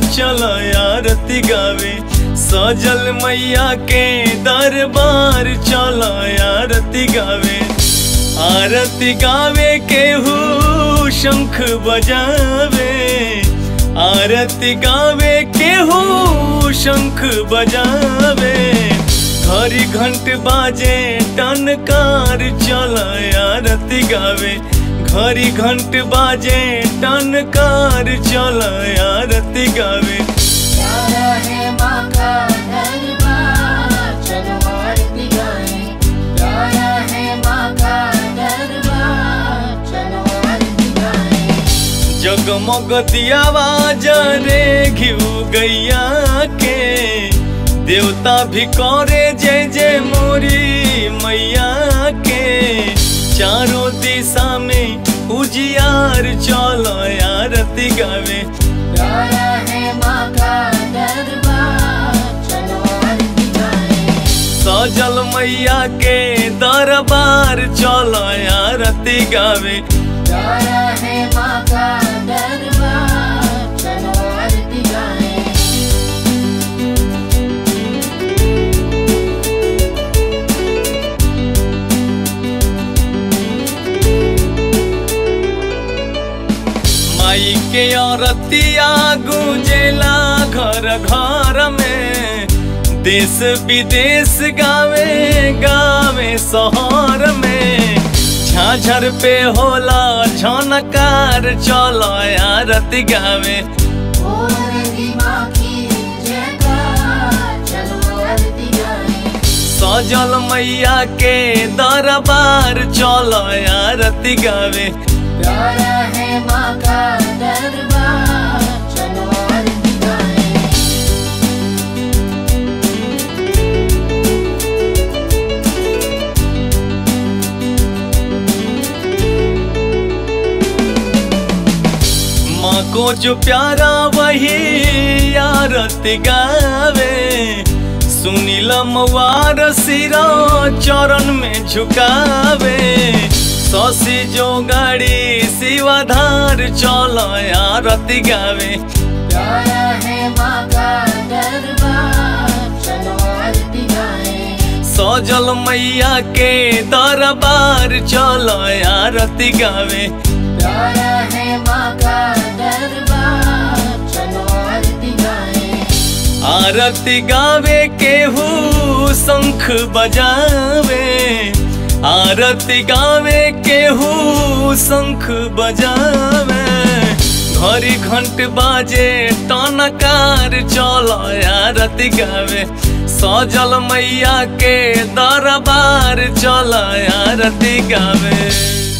चल आरती गावे सजल मैया के दरबार चल आरती गावे आरती गावे केहू शंख बजावे आरती गावे केहू शंख बजावे घड़ी घंट बाजे टनकार चल आरती गावे घड़ी घंट बाजे टनकार चल आरती गावे प्यारा है माँ का दरबार चलो आरती गाएं प्यारा है माँ का दरबार चलो आरती गाएं जगमग दियावा जरे घिउ गैया के देवता भी करे जय जय मोरी मैया के चारों दिशा में उजियार चल आरती गावे प्यारा है माँ का दरबार चलो आरती गाएं सजल मैया के दरबार चल आरती गावे प्यारा है माँ का दरबार चलो आरती गाएं माई के औरतिया गुंजेला घर घर में देश विदेश गावे गावे शहर में झाझर पे होला झनकार चल आरती गावे आरती माँ की जयकार चलो आरती गाएं सजल मैया के दरबार चल आरती गावे प्यारा है माँ का दरबार चलो आरती गाएं माँ को जो प्यारा वही आरती गावे सुनील मवार सिरा चरण में झुकावे शशि जो गाड़ी शिवाधार चल आरती गावे प्यारा है माँ का दरबार चलो आरती गाएं सजल मैया के दरबार चल आरती गावे प्यारा है माँ का दरबार चलो आरती गाएं आरती गावे केहू शंख बजावे आरती गावे केहू शंख बजावे घड़ी घंट बाजे टनकार चल आरती गावे सजल मैया के दरबार चल आरती गावे